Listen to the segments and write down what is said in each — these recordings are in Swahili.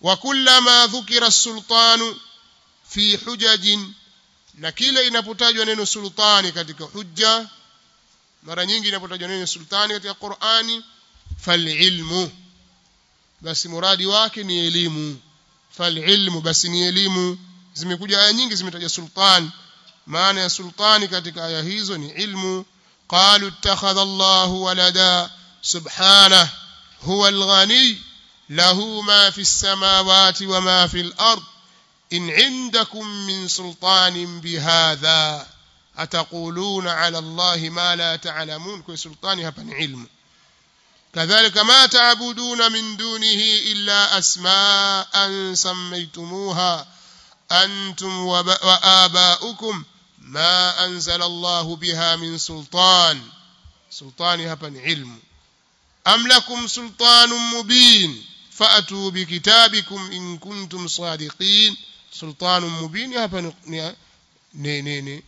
wa kullama dhukira sultanu fi hujajin na kila inapotajwa neno sultani katika hujja mara nyingi inapotajwa neno sultani katika Qur'ani falilmu basi muradi wake ni elimu falilmu basi ni elimu zimekuja aya nyingi zimetaja sultan maana ya sultani katika aya hizo ni ilmu qalu ittakhadha Allahu walada subhanahu huwa al-ghani lahu ma fi as-samawati wa ma fi al-ard in 'indakum min sultanin bihadha ataquluna 'ala Allahi ma la ta'lamun kwa sultani hapa ni ilmu كذلك ما تعبدون من دونه إلا أسماء سميتموها أنتم وآباؤكم ما أنزل الله بها من سلطان سلطان هبن علم أم لكم سلطان مبين فأتوا بكتابكم إن كنتم صادقين سلطان مبين هبن ني ني ني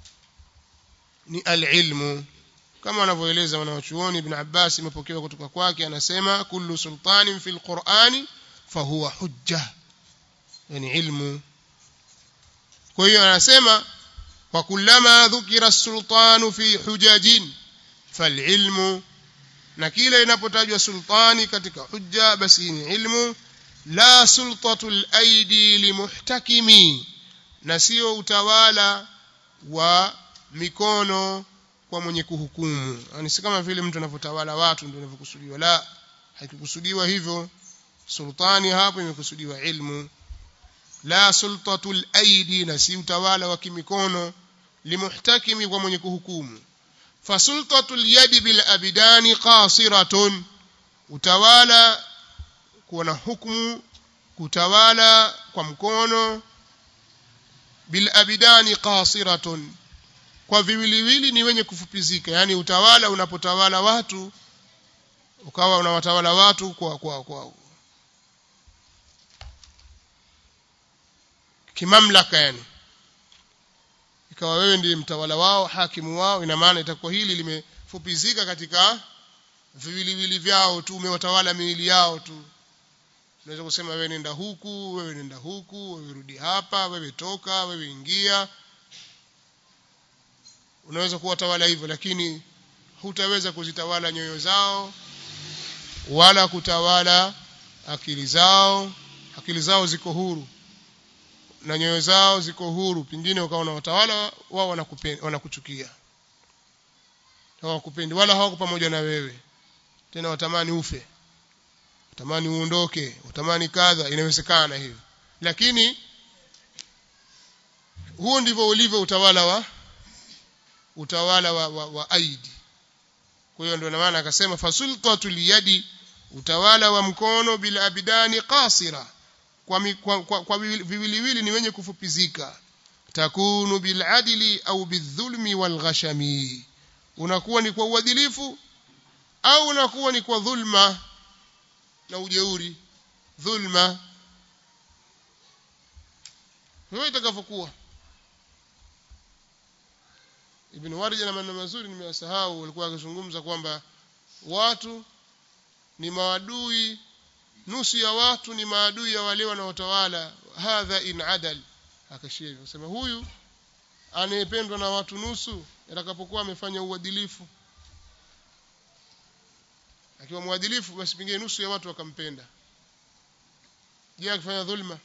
ni alilmu kama wanavyoeleza wanawachuoni ibn Abbas imepokewa kutoka kwake anasema kullu sultanin fil Qur'ani fahuwa hujja yani ilmu kwa hiyo anasema wa kullama dhukira sultanu fi hujajin falilmu na kila inapotajwa sultani katika hujja basi ni ilmu la sultatul aidi limuhtakimi na sio utawala wa mikono kwa mwenye kuhukumu yani si kama vile mtu anavyotawala watu ndio inavyokusudiwa la haikukusudiwa hivyo sultani hapo imekusudiwa ilmu la sultatul aidi na si utawala wa kimikono limuhtakimi kwa mwenye kuhukumu fasultatul yadi bil abidani qasiratun utawala kuwa na hukumu kutawala kwa mkono bil abidani qasiratun kwa viwiliwili ni wenye kufupizika yani utawala unapotawala watu ukawa unawatawala watu kwa kwa kwa kimamlaka yani ikawa wewe ndiye mtawala wao hakimu wao ina maana itakuwa hili limefupizika katika viwiliwili vyao tu umewatawala miili yao tu unaweza kusema wewe nenda huku wewe nenda huku wewe rudi hapa wewe toka wewe ingia unaweza kuwatawala hivyo lakini hutaweza kuzitawala nyoyo zao wala kutawala akili zao akili zao ziko huru na nyoyo zao ziko huru pingine ukawa watawala wao wanakuchukia hawakupendi wala hawako pamoja na wewe tena watamani ufe utamani uondoke utamani kadha inawezekana hivyo lakini huo ndivyo ulivyo utawala wa utawala wa, wa, wa aidi kwa hiyo ndio maana akasema fasultatul yadi utawala wa mkono bila abidani qasira kwa, mi, kwa, kwa, kwa viwiliwili ni wenye kufupizika takunu bil adli au bidhulmi wal ghashami unakuwa ni kwa uadilifu au unakuwa ni kwa dhulma na ujeuri dhulma hiyo itakavyokuwa Ibn Warja na maneno mazuri nimeyasahau walikuwa akizungumza kwamba watu ni maadui nusu ya watu ni maadui ya wale wanaotawala hadha in adal akashia hivyo sema huyu anayependwa na watu nusu atakapokuwa amefanya uadilifu akiwa mwadilifu basi pengine nusu ya watu wakampenda je akifanya dhulma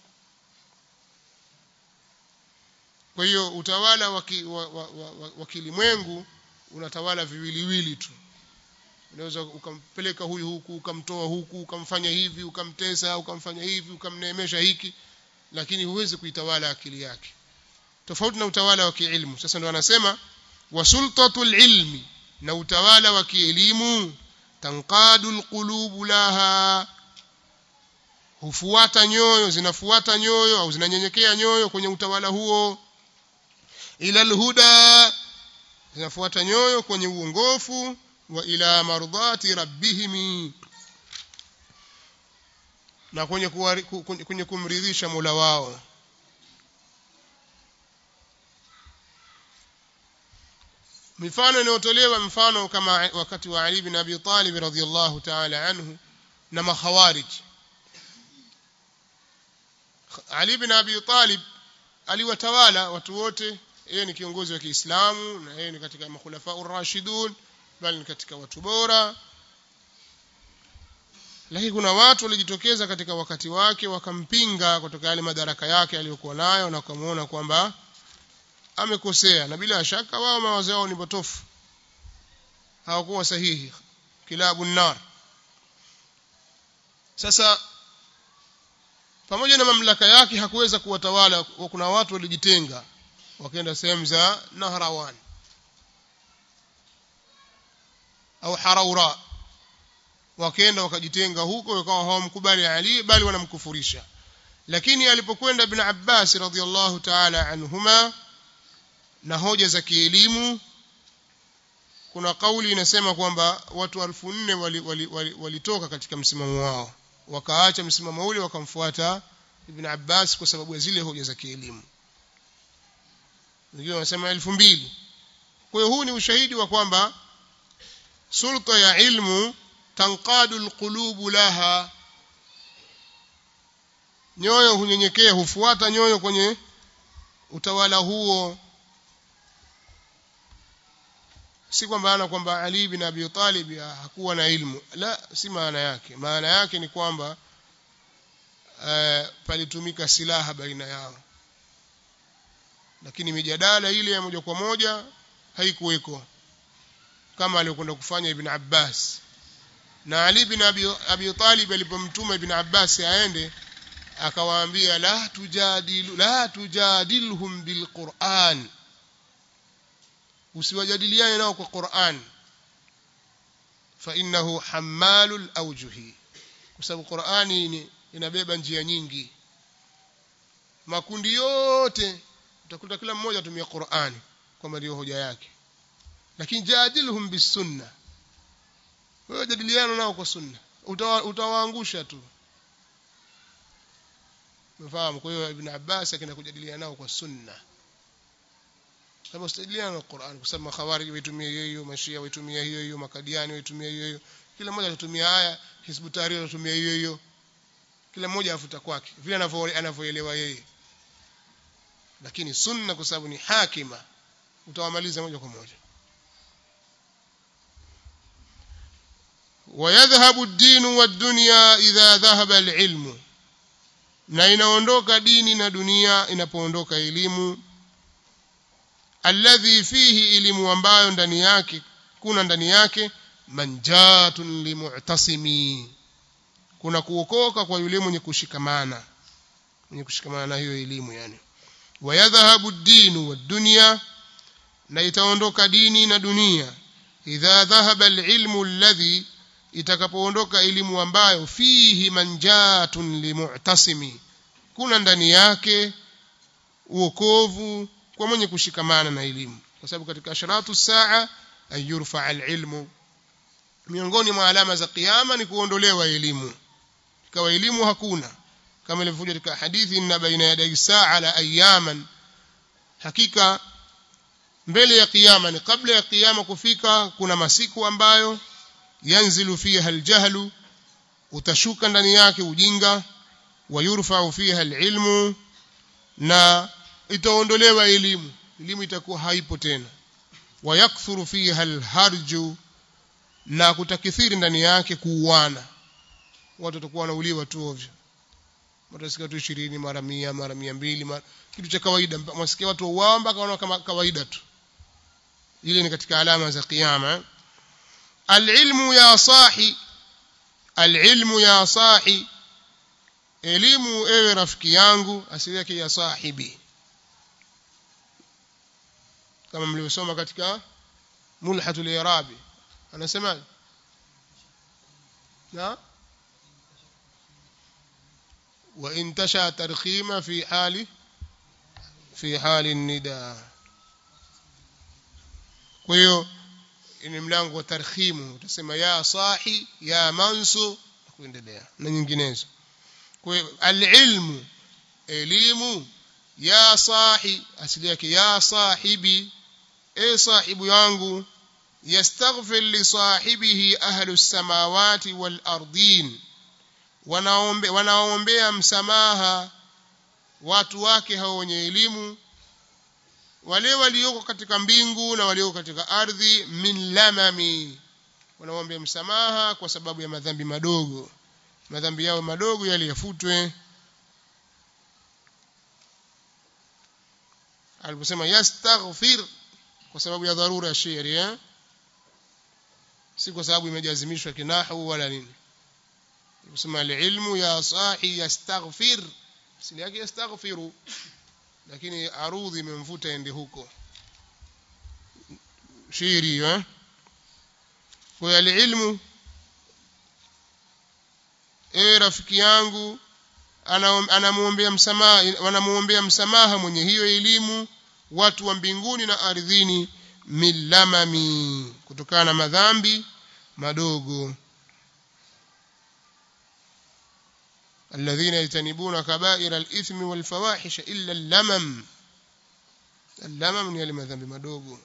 kwa hiyo utawala wa, wa, wa, wa, wa kilimwengu unatawala viwiliwili tu unaweza ukampeleka huyu huku ukamtoa huku ukamfanya hivi ukamtesa ukamfanya hivi ukamneemesha hiki lakini huwezi kuitawala akili yake tofauti na utawala wa kiilmu sasa ndo anasema wasultatul ilmi na utawala wa kielimu tanqadu alqulub laha hufuata nyoyo zinafuata nyoyo au zinanyenyekea nyoyo kwenye utawala huo ila alhuda zinafuata nyoyo kwenye uongofu wa ila mardati rabbihim na kwenye kuwari, kwenye kumridhisha Mola wao mifano inayotolewa mfano kama wakati wa Ali bin Abi Talib radhiyallahu ta'ala anhu na makhawarij Ali bin Abi Talib aliwatawala watu wote yeye ni kiongozi wa Kiislamu na yeye ni katika makhulafa ar-rashidun bali ni katika watu bora lakini kuna watu walijitokeza katika wakati wake wakampinga kutoka yale madaraka yake aliyokuwa nayo na wakamuona kwamba amekosea na bila shaka wao mawazo yao ni potofu hawakuwa sahihi kilabu nar sasa pamoja na mamlaka yake hakuweza kuwatawala kuna watu walijitenga wakaenda sehemu za Nahrawan au Haraura wakaenda wakajitenga huko wakawa hawamkubali Ali bali wanamkufurisha lakini alipokwenda ibn Abbas radhiallahu ta'ala anhuma na hoja za kielimu kuna kauli inasema kwamba watu elfu nne walitoka wali, wali, wali katika msimamo wao wakaacha msimamo ule wakamfuata ibn Abbas kwa sababu ya zile hoja za kielimu wengine wanasema elfu mbili kwa hiyo huu ni ushahidi wa kwamba sulta ya ilmu tanqadu alqulubu laha nyoyo hunyenyekea hufuata nyoyo kwenye utawala huo si kwamba ana kwamba Ali bin Abi Talib hakuwa na ilmu la si maana yake maana yake ni kwamba uh, palitumika silaha baina yao lakini mijadala ile ya moja kwa moja haikuweko kama aliyokwenda kufanya Ibn Abbas na Ali bin Abi, Abi Talib alipomtuma Ibn Abbas aende akawaambia la tujadilu la tujadilhum bilquran usiwajadiliane nao kwa Qur'an fa innahu hammalul awjuhi kwa sababu Qur'ani inabeba njia nyingi makundi yote utakuta kila mmoja atumia Qur'ani kwamba ndio hoja yake lakini jadilhum bisunna wewe jadiliana nao kwa sunna utawaangusha tu umefahamu kwa hiyo ibn Abbas akaenda kujadiliana nao kwa sunna kama ustajadiliana na Qur'an kwa sababu makhawarij waitumia hiyo hiyo mashia waitumia hiyo hiyo makadiani waitumia hiyo hiyo kila mmoja atatumia haya hizbu tahrir atatumia hiyo hiyo kila mmoja afuta kwake vile anavyoelewa yeye lakini sunna kwa sababu ni hakima utawamaliza moja kwa moja ويذهب الدين والدنيا إذا ذهب العلم na inaondoka dini na dunia inapoondoka elimu alladhi fihi elimu ambayo ndani yake kuna ndani yake manjatun limu'tasimi kuna kuokoka kwa yule mwenye kushikamana mwenye kushikamana na hiyo elimu yani wayadhhabu ad-dinu wad-dunya na itaondoka dini na dunia idha dhahaba al-ilmu alladhi itakapoondoka elimu ambayo fihi manjatun limu'tasimi kuna ndani yake uokovu kwa mwenye kushikamana na elimu kwa sababu katika asharatu saa an yurfa alilmu miongoni mwa alama za kiyama ni kuondolewa elimu ikawa elimu hakuna kama ilivyokuja katika hadithi inna baina yaday saa la ayaman hakika mbele ya kiyama ni kabla ya kiyama kufika kuna masiku ambayo yanzilu fiha aljahlu utashuka ndani yake ujinga wayurfa'u fiha alilmu na itaondolewa elimu elimu itakuwa haipo tena wayakthuru fiha alharju na kutakithiri ndani yake kuuana watu watakuwa wanauliwa tu ovyo watasikia tu 20 mara 100 mara 200 mara kitu cha kawaida mwasikia watu wao mpaka kama kawaida tu ile ni katika alama za kiyama alilmu ya sahi alilmu ya sahi elimu ewe rafiki yangu asili yake ya sahibi kama mlivyosoma katika mulhatul irabi anasema na وإن تشاء ترخيم في حال في حال النداء kwa hiyo ni mlango wa tarkhimu utasema ya sahi ya mansu na kuendelea na nyinginezo kwa hiyo alilmu elimu ya sahi asili yake ya sahibi e sahibu yangu yastaghfir li sahibihi ahlu samawati wal ardin wanaombe wanaombea msamaha watu wake hao wenye elimu wale walioko katika mbingu na walioko katika ardhi min lamami wanamwambia msamaha kwa sababu ya madhambi madogo madhambi yao madogo yale yafutwe aliposema yastaghfir kwa sababu ya dharura ya shairi eh si kwa sababu imejazimishwa kinahu wala nini aliposema alilmu ya sahi yastaghfir asili yake yastaghfiru lakini arudhi imemvuta ende huko shairi eh kwa alilmu e rafiki yangu anamuombea msamaha wanamuombea msamaha mwenye hiyo elimu watu wa mbinguni na ardhini milamami kutokana na madhambi madogo الذين يجتنبون كبائر الإثم والفواحش إلا اللمم اللمم ni yale madhambi madogo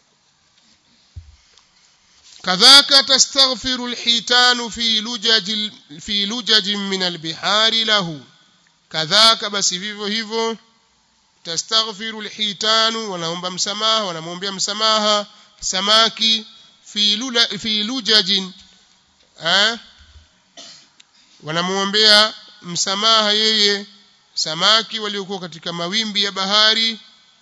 كذاك تستغفر الحيتان في لجج في لجج من البحار له كذاك بس vivyo hivyo tastaghfiru alhitanu wanaomba msamaha wanamwombea msamaha samaki fi lula fi lujajin eh wanamwombea msamaha yeye samaki waliokuwa katika mawimbi ya bahari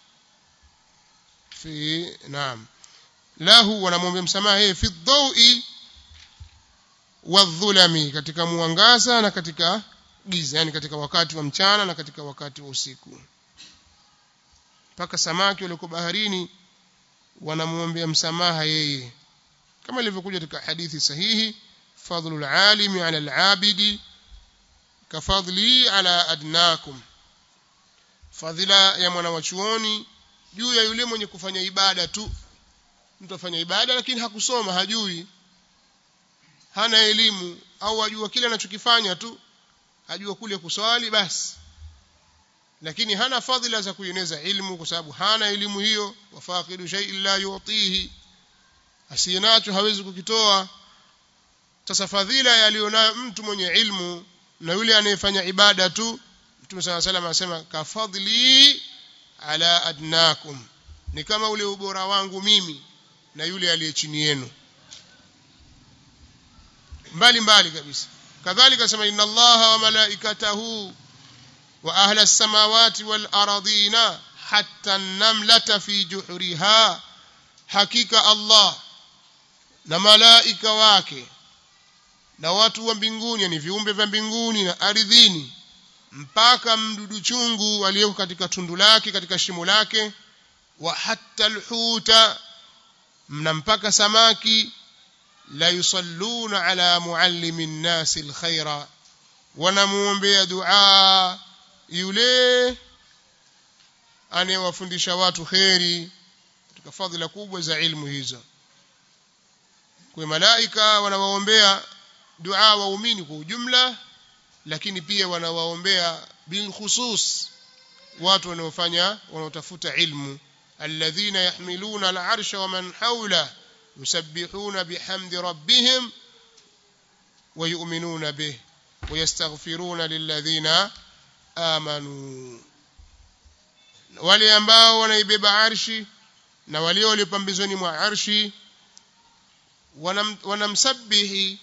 fi naam lahu wanamwombea msamaha yeye fi dhawi wadhulami katika mwangaza na katika giza yani katika wakati wa mchana na katika wakati wa usiku mpaka samaki waliokuwa baharini wanamwombea msamaha yeye kama ilivyokuja katika hadithi sahihi fadlul alimi ala alabidi kafadli ala adnakum fadhila ya mwana wa chuoni juu ya yule mwenye kufanya ibada tu mtu afanya ibada lakini hakusoma hajui hana elimu au ajua kile anachokifanya tu ajua kule kuswali basi lakini hana fadhila za kueneza ilmu kwa sababu hana elimu hiyo wafaqidu shay'in la yu'tihi asiyanacho hawezi kukitoa sasa fadhila yalionayo mtu mwenye ilmu na yule anayefanya ibada tu Mtume صلى الله عليه anasema kafadhli ala adnakum ni kama ule ubora wangu mimi na yule aliye chini yenu mbali mbali kabisa kadhalika sema inna allaha wa malaikatahu wa ahla as-samawati wal ardina hatta an-namlata fi juhriha hakika allah na malaika wake na watu wa mbinguni ni viumbe vya mbinguni na ardhini mpaka mdudu chungu aliyeko katika tundu lake katika shimo lake wa hatta alhuta mna mpaka samaki la yusalluna ala muallimi nnasi alkhaira wanamuombea dua yule anayewafundisha watu kheri katika fadhila kubwa za ilmu hizo kwa malaika wanawaombea dua waumini kwa ujumla lakini pia wanawaombea bil khusus watu wanaofanya wanaotafuta ilmu alladhina yahmiluna al'arsha wa man hawla yusabbihuna bihamdi rabbihim wa yu'minuna bih wa yastaghfiruna lilladhina amanu wale ambao wanaibeba arshi na wale walio pambizoni mwa arshi wanam, wanamsabihi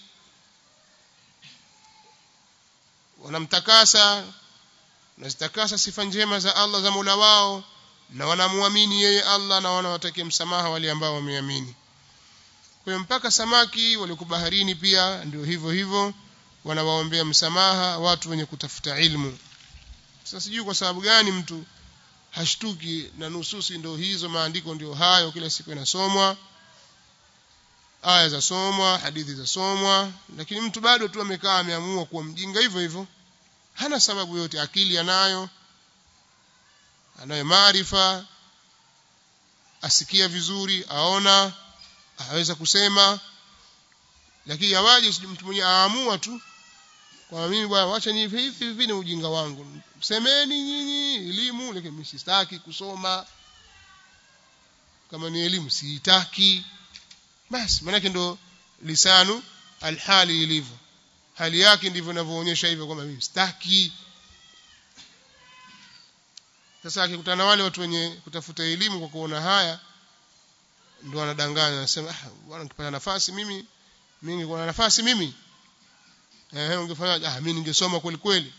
wanamtakasa wanazitakasa sifa njema za Allah za Mola wao na wanamuamini yeye Allah na wanawatakia msamaha wale ambao wameamini kwa mpaka samaki walio baharini pia ndio hivyo hivyo wanawaombea msamaha watu wenye kutafuta ilmu sasa sijui kwa sababu gani mtu hashtuki na nususi ndio hizo maandiko ndio hayo kila siku inasomwa aya za somwa hadithi za somwa lakini mtu bado tu amekaa ameamua kuwa mjinga hivyo hivyo hana sababu yote akili anayo anayo maarifa asikia vizuri aona aweza kusema lakini awaje mtu mwenye aamua tu kwa mimi bwana wacha ni hivi hivi ni ujinga wangu semeni nyinyi elimu lakini mimi sitaki kusoma kama ni elimu siitaki basi maana ndo lisanu alhali ilivyo hali yake ndivyo inavyoonyesha hivyo kwamba mimi sitaki sasa akikutana na wale watu wenye kutafuta elimu kwa kuona haya ndio anadanganya anasema ah bwana nikipata nafasi mimi mimi ningekuwa na nafasi mimi eh ungefanya ah mimi ningesoma kweli kweli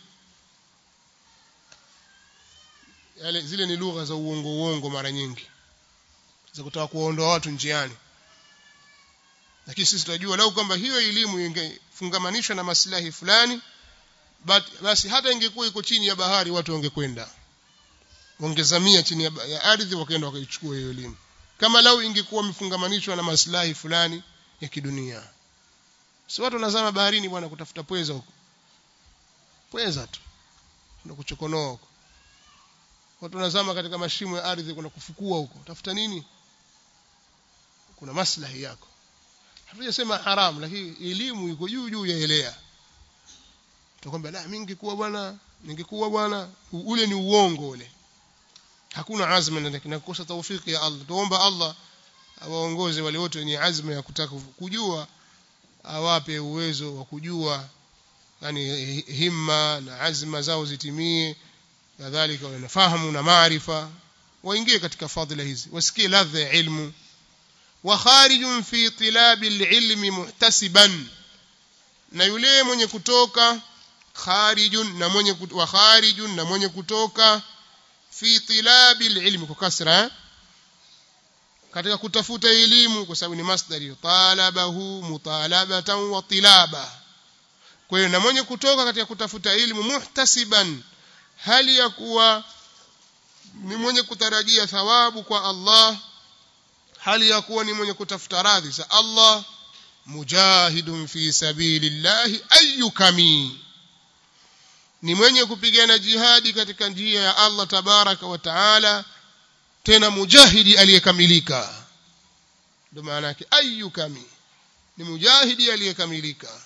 yale zile ni lugha za uongo uongo mara nyingi za kutaka kuwaondoa watu njiani lakini sisi tunajua lau kwamba hiyo elimu ingefungamanishwa na maslahi fulani basi hata ingekuwa iko chini ya bahari watu wangekwenda wangezamia chini ya, ya ardhi wakaenda wakaichukua hiyo elimu kama lau ingekuwa imefungamanishwa na maslahi fulani ya kidunia si watu wanazama baharini bwana kutafuta pweza huko pweza tu na kuchokonoa huko watu wanazama katika mashimo ya ardhi kuna kufukua huko tafuta nini kuna maslahi yako hatujasema haramu lakini elimu iko juu juu ya elea tutakwambia la mimi ningekuwa bwana ningekuwa bwana ule ni uongo ule hakuna azma na kinakosa taufiki ya Allah tuomba Allah awaongoze wale wote wenye azma ya kutaka kujua awape uwezo wa kujua yani himma na azma zao zitimie kadhalika wanafahamu na maarifa waingie katika fadhila hizi wasikie ladha ya ilmu wa kharijun fi tilabi alilmi muhtasiban na yule mwenye kutoka kharijun na mwenye wa kharijun na mwenye kutoka fi tilabi alilmi kwa kasra katika kutafuta elimu kwa sababu ni masdari talabahu mutalabatan wa tilaba kwa hiyo na mwenye kutoka katika kutafuta elimu muhtasiban hali ya kuwa ni mwenye kutarajia thawabu kwa Allah hali ya kuwa ni mwenye kutafuta radhi za Allah mujahidun fi sabilillahi ayyukami ni mwenye kupigana jihadi katika njia ya Allah tabaraka wa taala tena mujahidi aliyekamilika ndio maana yake ayyukami ni mujahidi aliyekamilika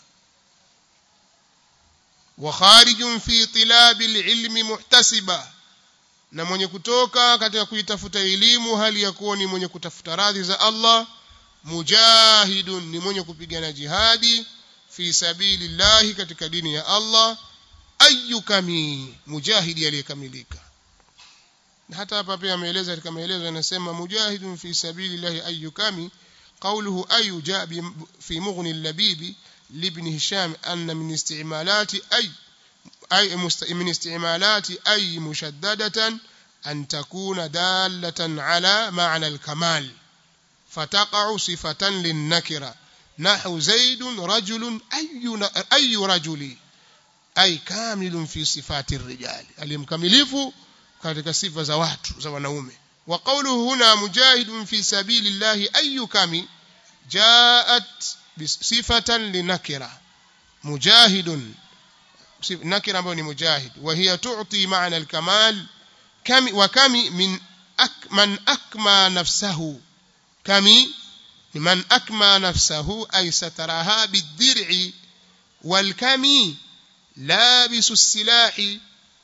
wa kharijun fi tilabi alilmi muhtasiba na mwenye kutoka katika kuitafuta elimu hali ya kuwa ni mwenye kutafuta radhi za Allah mujahidun ni mwenye kupigana jihadi fi sabilillahi katika dini ya Allah ayyukami mujahidi aliyekamilika na hata hapa pia ameeleza katika maelezo anasema mujahidun fi sabilillahi ayyukami قوله أي جاء في مغني اللبيب لابن هشام أن من استعمالات أي أي من استعمالات أي مشددة أن تكون دالة على معنى الكمال فتقع صفة للنكرة نحو زيد رجل أي أي رجل أي كامل في صفات الرجال المكملف katika sifa za watu za wanaume wa qawluhu huna mujahidun fi sabilillahi ayu kami jaat sifatan linakira mujahidun nakira ambayo ni mujahid wa hiya tu'ti ma'na al-kamal kami wa kami min ak man akma nafsahu kami man akma nafsahu ay sataraha bid-dir'i wal kami labisu as-silahi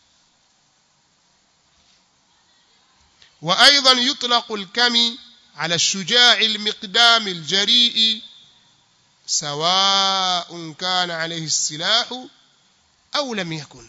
وأيضا يطلق الكمي على الشجاع المقدام الجريء سواء كان عليه السلاح أو لم يكن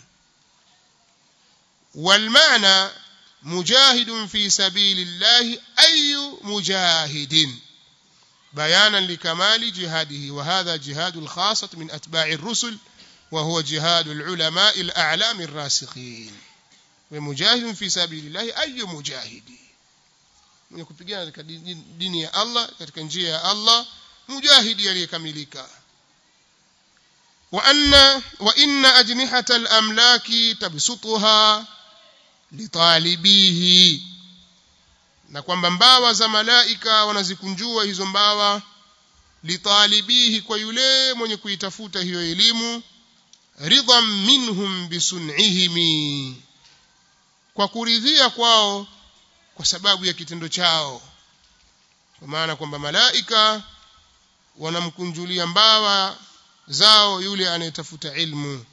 والمعنى مجاهد في سبيل الله أي مجاهد بيانا لكمال جهاده وهذا جهاد الخاصة من أتباع الرسل وهو جهاد العلماء الأعلام الراسخين ومجاهد في سبيل الله أي مجاهد mwenye kupigana katika dini ya Allah katika njia ya Allah mujahidi aliyekamilika wa anna wa inna ajnihata al-amlaki tabsutuha litalibihi na kwamba mbawa za malaika wanazikunjua hizo mbawa litalibihi kwa yule mwenye kuitafuta hiyo elimu ridhan minhum bisun'ihimi kwa kuridhia kwao kwa sababu ya kitendo chao kwa maana kwamba malaika wanamkunjulia mbawa zao yule anayetafuta ilmu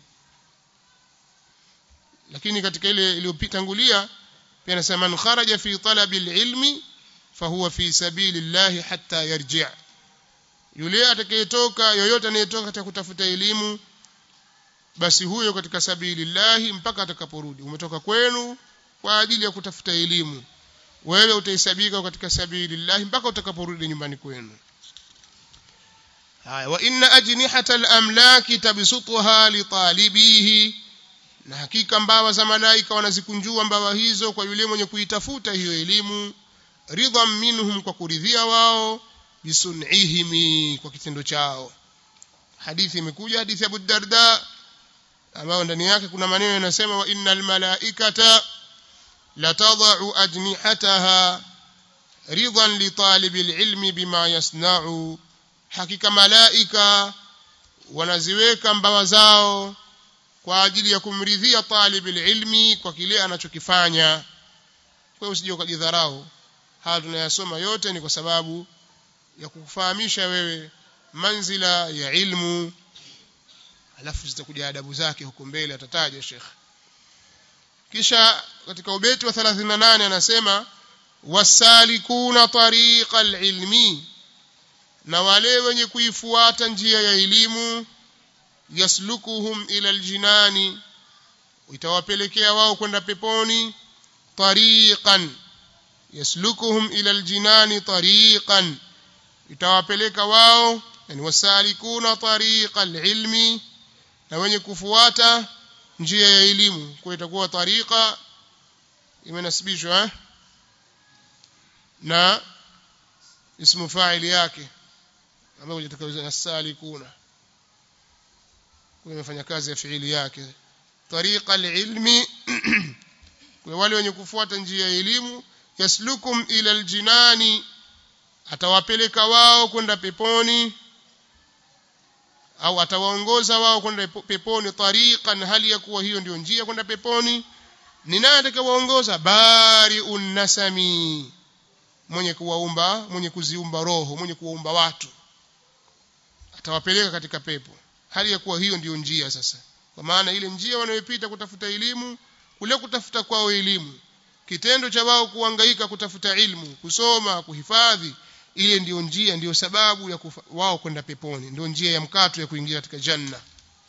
lakini katika ile iliyotangulia pia anasema man kharaja fi talabi alilmi fahuwa fi sabilillahi hatta yarji' yule atakayetoka yoyote anayetoka katika kutafuta elimu basi huyo katika sabilillahi mpaka atakaporudi umetoka kwenu kwa ajili ya kutafuta elimu wewe utahesabika katika sabilillah mpaka utakaporudi nyumbani kwenu haya wa inna ajnihata al-amlaki tabsutuha li talibihi na hakika mbawa za malaika wanazikunjua mbawa hizo kwa yule mwenye kuitafuta hiyo elimu ridhan minhum kwa kuridhia wao bisun'ihim kwa kitendo chao hadithi imekuja hadithi ya Abu Darda ambayo ndani yake kuna maneno yanasema wa innal malaikata latadau ajnihataha ridhan li talibil ilmi bima yasna'u hakika malaika wanaziweka mbawa zao kwa ajili ya kumridhia talibil ilmi kwa kile anachokifanya kwa hiyo usije ukajidharau haya tunayasoma yote ni kwa sababu ya kukufahamisha wewe manzila ya ilmu alafu zitakuja adabu zake huko mbele atataja Sheikh kisha katika ubeti wa 38 anasema wasalikuna tariqa alilmi na wale wenye kuifuata njia ya elimu yaslukuhum ila aljinani itawapelekea wao kwenda peponi tariqan yaslukuhum ila aljinani tariqan itawapeleka wao yani wasalikuna tariqa alilmi na wenye kufuata njia ya elimu kwa itakuwa tariqa imenasibishwa eh? na ismu fa'ili yake ambayo itakaweza nasalikuna kwa imefanya kazi ya fiili yake tariqa alilmi kwa wale wenye kufuata njia ya elimu yaslukum ila aljinani atawapeleka wao kwenda peponi au atawaongoza wao kwenda peponi tariqan hali ya kuwa hiyo ndio njia kwenda peponi ni nani atakayewaongoza bari'un nasami mwenye kuwaumba mwenye kuziumba roho mwenye kuwaumba watu atawapeleka katika pepo hali ya kuwa hiyo ndiyo njia sasa kwa maana ile njia wanayopita kutafuta elimu kule kutafuta kwao elimu kitendo cha wao kuhangaika kutafuta ilmu kusoma kuhifadhi ile ndiyo njia ndiyo sababu ya kufa, wao kwenda peponi ndio njia ya mkato ya kuingia katika janna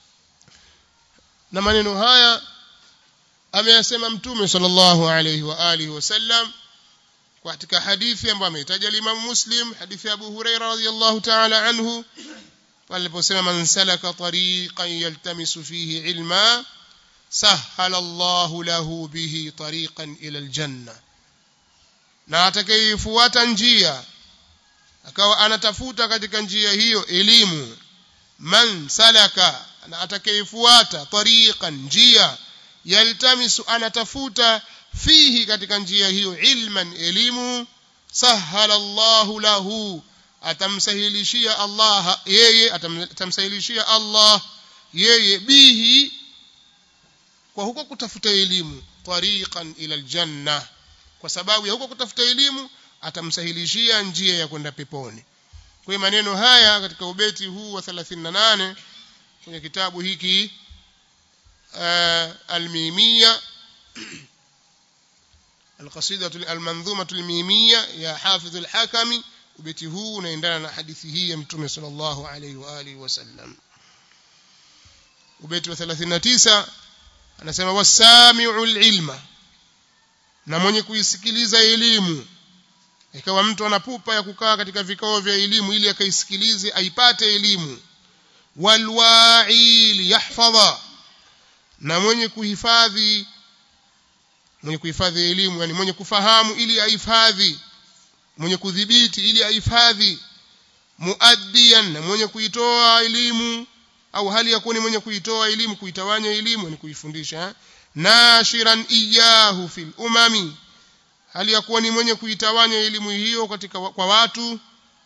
na maneno haya ameyasema mtume sallallahu alayhi wa alihi wasallam katika hadithi ambayo ameitaja Imam Muslim hadithi ya Abu Huraira radhiyallahu ta'ala anhu aliposema man salaka tariqan yaltamisu fihi ilma sahala Allahu lahu bihi tariqan ila aljanna na atakayefuata njia akawa anatafuta katika njia hiyo elimu man salaka na atakayefuata tariqan njia yaltamisu anatafuta fihi katika njia hiyo ilman elimu sahala Allahu lahu atamsahilishia Allah yeye atamsahilishia Allah yeye bihi kwa huko kutafuta elimu tariqan ila aljanna kwa sababu ya huko kutafuta elimu atamsahilishia njia ya kwenda peponi kwa maneno haya katika ubeti huu wa 38 kwenye kitabu hiki uh, almimia القصيدة المنظومة الميمية يا حافظ الحكم ubeti huu unaendana na hadithi hii ya mtume sallallahu alaihi wa alihi wasallam ubeti wa 39 anasema wasami'u ilma na mwenye kuisikiliza elimu ikawa mtu anapupa ya kukaa katika vikao vya elimu ili akaisikilize aipate elimu walwa'i yahfadha na mwenye kuhifadhi mwenye kuhifadhi elimu yani mwenye kufahamu ili ahifadhi mwenye kudhibiti ili ahifadhi muaddiyan na mwenye kuitoa elimu au hali ya kuwa ni mwenye kuitoa elimu kuitawanya elimu ni kuifundisha nashiran iyahu fil umami hali ya kuwa ni mwenye kuitawanya elimu hiyo katika kwa watu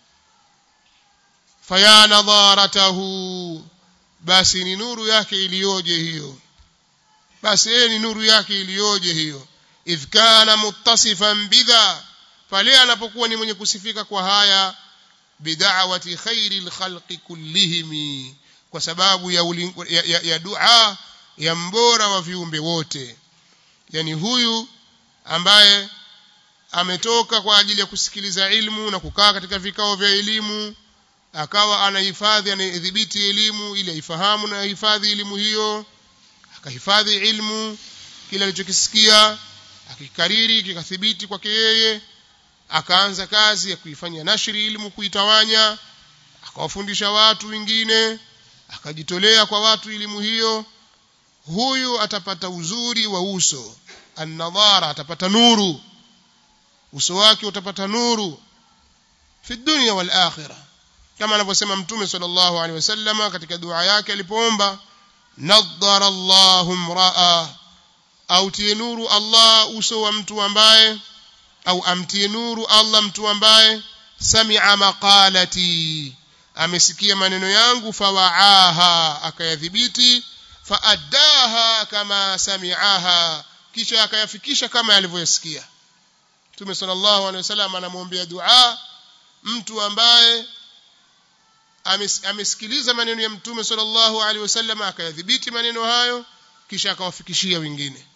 faya nadharatahu basi ni nuru yake iliyoje hiyo basi yeye ni nuru yake iliyoje hiyo idh kana muttasifan bidha pale anapokuwa ni mwenye kusifika kwa haya bid'awati khairil khalqi kullihim kwa sababu ya, uling, ya, ya, ya dua ya mbora wa viumbe wote yani huyu ambaye ametoka kwa ajili ya kusikiliza ilmu na kukaa katika vikao vya elimu akawa anahifadhi anadhibiti elimu ili aifahamu na ahifadhi elimu hiyo akahifadhi ilmu kile alichokisikia akikariri kikathibiti kwake yeye akaanza kazi ya kuifanya nashri ilmu kuitawanya akawafundisha watu wengine akajitolea kwa watu elimu hiyo huyu atapata uzuri wa uso annadhara atapata nuru uso wake utapata nuru fi dunya wal akhirah kama anavyosema mtume sallallahu alaihi wasallam katika dua yake alipoomba nadhara Allahu mraa au tie nuru Allah uso wa mtu ambaye au amtie nuru Allah mtu ambaye sami'a maqalati amesikia maneno yangu fawaaha akayadhibiti faaddaha kama sami'aha kisha akayafikisha kama alivyoyasikia Mtume sallallahu alaihi wasallam anamwombea dua mtu ambaye amesikiliza maneno ya Mtume sallallahu alaihi wasallam akayadhibiti maneno hayo kisha akawafikishia wengine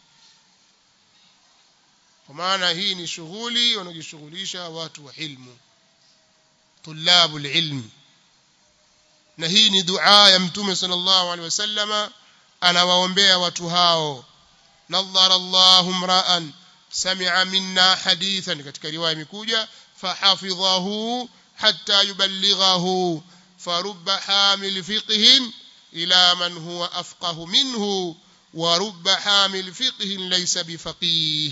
kwa maana hii ni shughuli wanajishughulisha watu wa ilmu tulabul ilmi na hii ni dua ya mtume sallallahu alaihi wasallama anawaombea watu hao nadhara Allahu mra'an sami'a minna hadithan katika riwaya imekuja fahafidhahu hatta yuballighahu فرب حامل فقه إلى من هو أفقه منه ورب حامل فقه ليس بفقيه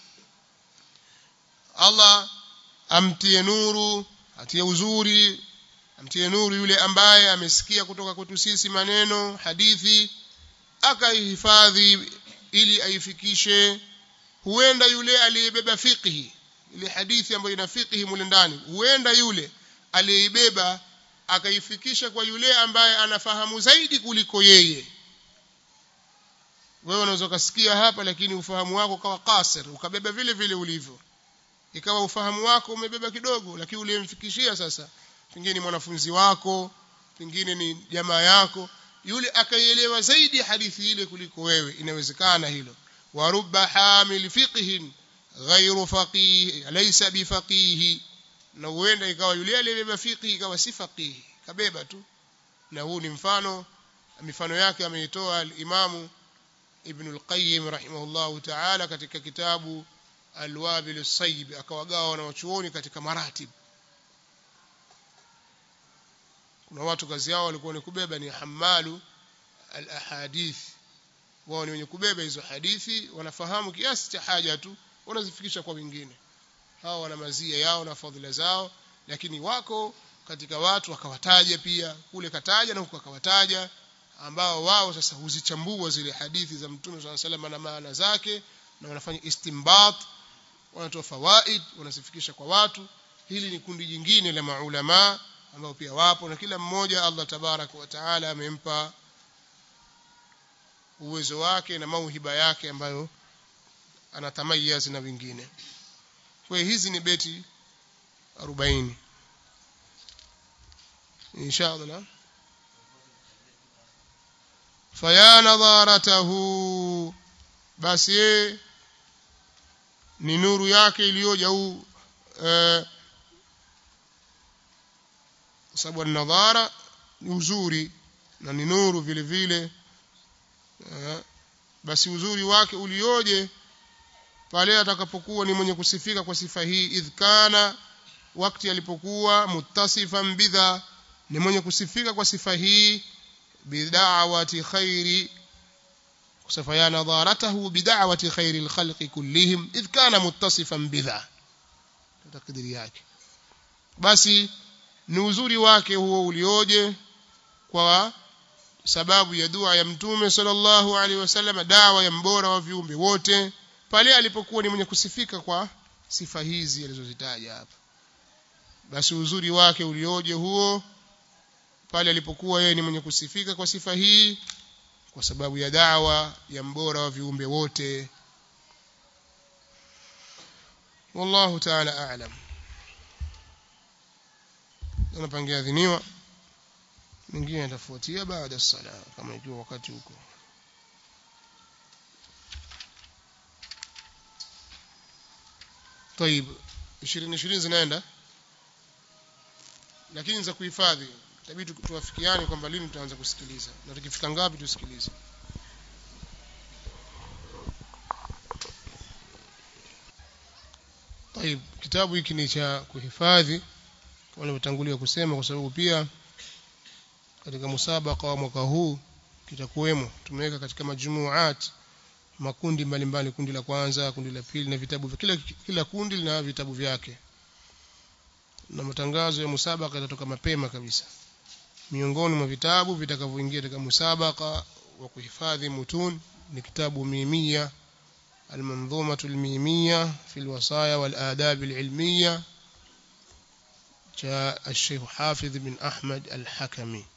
Allah amtie nuru atie uzuri amtie nuru yule ambaye amesikia kutoka kwetu sisi maneno hadithi akaihifadhi ili aifikishe huenda yule aliyebeba fiqhi ile hadithi ambayo ina fiqhi mule ndani huenda yule aliyeibeba akaifikisha kwa yule ambaye anafahamu zaidi kuliko yeye wewe unaweza kusikia hapa lakini ufahamu wako kawa kasir ukabeba vile vile ulivyo ikawa ufahamu wako umebeba kidogo lakini uliyemfikishia sasa pengine ni mwanafunzi wako pengine ni jamaa yako yule akaielewa zaidi hadithi ile kuliko wewe inawezekana hilo wa rubba hamil fiqhin ghairu faqih laysa bifaqih na huenda ikawa yule aliyebeba fiqh ikawa si faqih kabeba tu na huu ni mfano mifano yake ameitoa al-Imamu Ibn al-Qayyim rahimahullahu ta'ala katika kitabu Al-Wabil as-Sayyib akawagawa wanawachuoni katika maratib kuna watu kazi yao walikuwa ni kubeba ni hamalu al-ahadith wao ni wenye kubeba hizo hadithi wanafahamu kiasi cha haja tu wanazifikisha kwa wengine hao wana mazia yao na fadhila zao lakini wako katika watu wakawataja pia kule kataja na huko akawataja ambao wao sasa huzichambua zile hadithi za mtume swalla sallam na maana zake na wanafanya istimbat wanatoa fawaid wanazifikisha kwa watu hili ni kundi jingine la maulama ambao pia wapo na kila mmoja Allah tabarak wa taala amempa uwezo wake na mauhiba yake ambayo anatamayizi na wengine kwa hizi ni beti 40 insha Allah faya nadharatahu basi ni nuru yake iliyoja huu eh, sababu nadhara ni uzuri na ni nuru vile vile eh, basi uzuri wake ulioje pale atakapokuwa ni mwenye kusifika kwa sifa hii idhkana wakati alipokuwa muttasifan bidha ni mwenye kusifika kwa sifa hii bid'awati khairi kusifa ya nadharatahu bid'awati khairi alkhalqi kullihim idh kana muttasifan bidha takdiri yake basi ni uzuri wake huo ulioje kwa sababu ya dua ya mtume sallallahu alaihi wasallam dawa ya mbora wa viumbe wote pale alipokuwa ni mwenye kusifika kwa sifa hizi alizozitaja hapa basi uzuri wake ulioje huo pale alipokuwa yeye ni mwenye kusifika kwa sifa hii kwa sababu ya dawa ya mbora wa viumbe wote wallahu ta'ala a'lam tunapangia adhiniwa mingine yatafuatia baada ya sala kama ikiwa wakati huko طيب 20 20 zinaenda lakini za kuhifadhi itabidi tuwafikiane kwamba lini tutaanza kusikiliza na tukifika ngapi tusikilize طيب kitabu hiki ni cha kuhifadhi kama nilivyotangulia kusema kwa sababu pia katika musabaka wa mwaka huu kitakuwemo tumeweka katika majumuat makundi mbalimbali kundi la kwanza kundi la pili na vitabu kila kila kundi lina vitabu vyake na matangazo ya musabaka yatatoka mapema kabisa miongoni mwa vitabu vitakavyoingia katika musabaka wa kuhifadhi mutun ni kitabu mimia المنظومة الميمية في الوصايا والآداب العلمية جاء الشيخ حافظ بن أحمد الحكمي